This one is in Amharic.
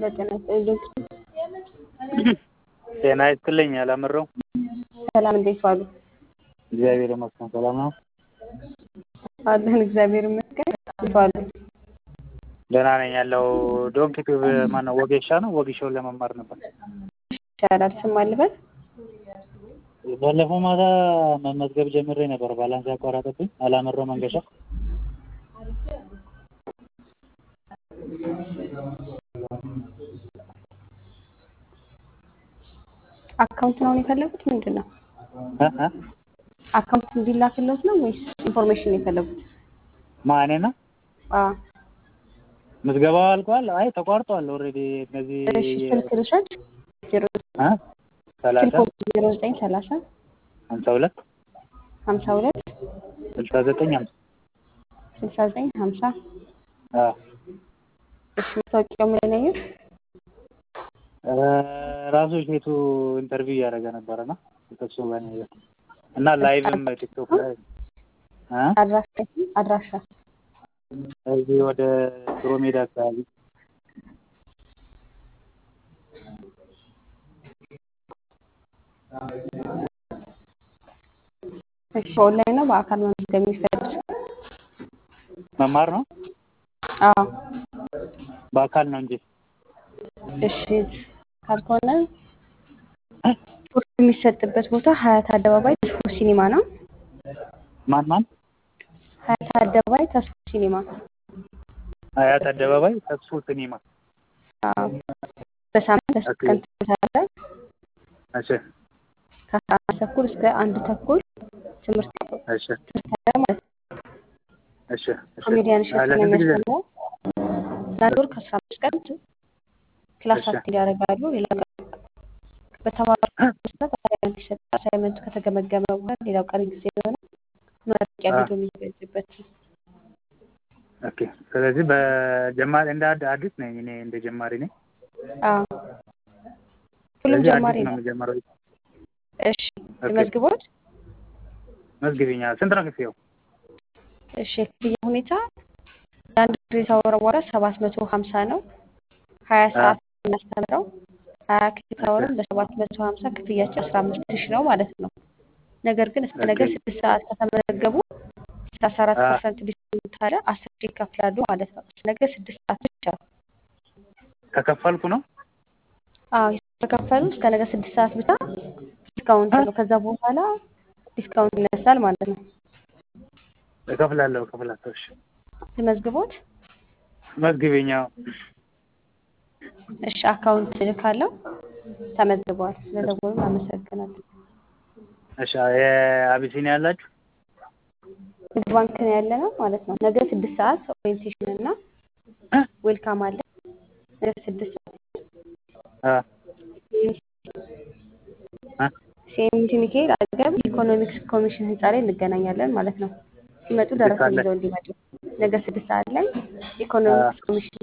ለጤና ዶክተር ጤና ይስጥልኝ አላምረው። ሰላም እንዴት ዋሉ? እግዚአብሔር ይመስገን ሰላም ነው። አለን እግዚአብሔር ይመስገን። እንዴት ዋሉ? ደህና ነኝ ያለው ዶንኪ ቲዩብ ማነው ወጌሻ ነው ወጌሻውን ለመማር ነበር። ይቻላል ስም አልበል ባለፈው ማታ መመዝገብ ጀምሬ ነበር ባላንስ ያቋረጠብኝ አላምረው መንገሻ አካውንት ነው የፈለጉት ምንድን ነው? እ እ አካውንት እንዲላክለት ነው ወይስ ኢንፎርሜሽን የፈለጉት? ማኔ ነው አዎ ምዝገባው አልቋል። አይ ተቋርጧል ኦልሬዲ እነዚህ እሺ ስልክ ልውሰድ። ዜሮ እ ሰላሳ ስልክ ዜሮ ዘጠኝ ሰላሳ ሀምሳ ሁለት ሀምሳ ሁለት ስልሳ ዘጠኝ ሀምሳ ስልሳ ዘጠኝ ሀምሳ አዎ እሺ መታወቂያው ምን ላይ ነው? እ ራሱ ሴቱ ኢንተርቪው እያደረገ ነበረ እና ከሱ ጋር ነው ያየሁት። እና ላይቭም ቲክቶክ ላይ እ አድራሻ አድራሻ እዚህ ወደ ድሮ ሜዳ አካባቢ እሺ በኦንላይን ነው በአካል መመዝገብ የሚፈልጉት? መማር ነው አዎ በአካል ነው እንጂ እሺ ካልሆነ ኮርስ የሚሰጥበት ቦታ ሀያት አደባባይ ተስፎ ሲኒማ ነው። ማን ማን ሀያት አደባባይ ተስፎ ሲኒማ አያት አደባባይ ተስፎ ሲኒማ አዎ በሳምንት ለሶስት ቀን ትምህርት እሺ ከአስራ አንድ ተኩል እስከ አንድ ተኩል ትምህርት እሺ ትምህርት አለ ማለት ነው። እሺ እሺ ኮሜዲያን እሸቱ ነው ለስንት ጊዜ የሚያስተምረው። ለአንድ ወር ከአስራ አምስት ቀን ክላስ እሺ አቴንድ ያደርጋሉ። ሌላ ቀን በተማሩት መሰረት አሳይመንት ይሰጣል። አሳይመንቱ ከተገመገመ በኋላ ሌላው ቀሪ ጊዜ የሆነ መረቂያ አ ቪዲዮ የሚዘጋጅበት ነው። ኦኬ ስለዚህ በጀማሪ እንደ አድ- አዲስ ነኝ እኔ እንደ ጀማሪ ነኝ። አዎ ሁሉም ስለዚህ ጀማሪ አዲስ ነው ነው። የሚጀምረው። እሺ ኦኬ ልመዝግቦት? መዝግቢኛ ስንት ነው ክፍያው? እሺ የክፍያ ሁኔታ ለአንድ ክሬዲት አወር ዋጋ ሰባት መቶ ሀምሳ ነው። ሀያ አ ሰዓት ነው የምናስተምረው። ሀያ ክሬዲት እሺ አወርን በሰባት መቶ ሀምሳ ክፍያችን አስራ አምስት ሺህ ነው ማለት ነው። ነገር ግን እስከ ነገ ኦኬ ስድስት ሰዓት ከተመዘገቡ ሰላሳ አራት አ ፐርሰንት ዲስካውንት አለ። አስር ሺህ ይከፍላሉ ማለት ነው። እስከ ነገ ስድስት ሰዓት ብቻ። ከከፈልኩ ነው አዎ የተከፈሉ እስከ ነገ ስድስት ሰዓት ብቻ ዲስካውንት አ ነው። ከዛ በኋላ ዲስካውንት ይነሳል ማለት ነው። እከፍላለሁ እከፍላለሁ። እሺ ልመዝግቦት? መዝግቢኛ እሺ አካውንት ልካለው። ተመዝግበዋል። ስለደወሉ አመሰግናለሁ። እሺ የአቢሲኒያ ያላችሁ ንግድ ባንክ ነው ያለ ነው ማለት ነው። ነገ ስድስት ሰዓት ኦሪየንቴሽን እና እ ዌልካም አለ። ነገ ስድስት ሰዓት አ አ ሲኤምሲ ሚካኤል አጠገብ ኢኮኖሚክስ ኮሚሽን ህንፃ ላይ እንገናኛለን ማለት ነው። ሲመጡ ስድስት ደረሰኝ ሰዓት ላይ ይዘው እንዲመጡ። ነገ ስድስት ሰዓት ላይ አ ኢኮኖሚክስ ኮሚሽን